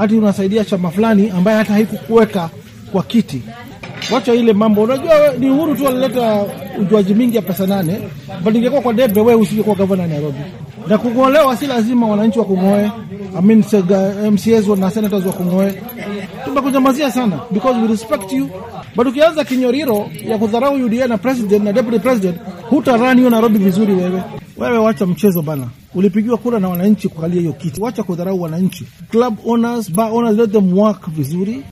hati unasaidia chama fulani ambaye hata haikukuweka kwa kiti. Wacha ile mambo, unajua we- ni Uhuru tu alileta ujuaji mingi ya pesa nane, but ingekuwa kwa debe wewe usingekuwa gavana Nairobi. Na kung'olewa si lazima wananchi wa kung'oe, I mean sega- MCAs wa- na senators wa kung'oe. Tumekunyamazia sana because we respect you, but ukianza kinyoriro ya kudharau UDA na president na deputy president, hutarani hiyo Nairobi vizuri wewe. Wewe wacha mchezo bana, ulipigiwa kura na wananchi kukalia hiyo kiti. Wacha kudharau wananchi. Club owners, bar owners, let them work vizuri.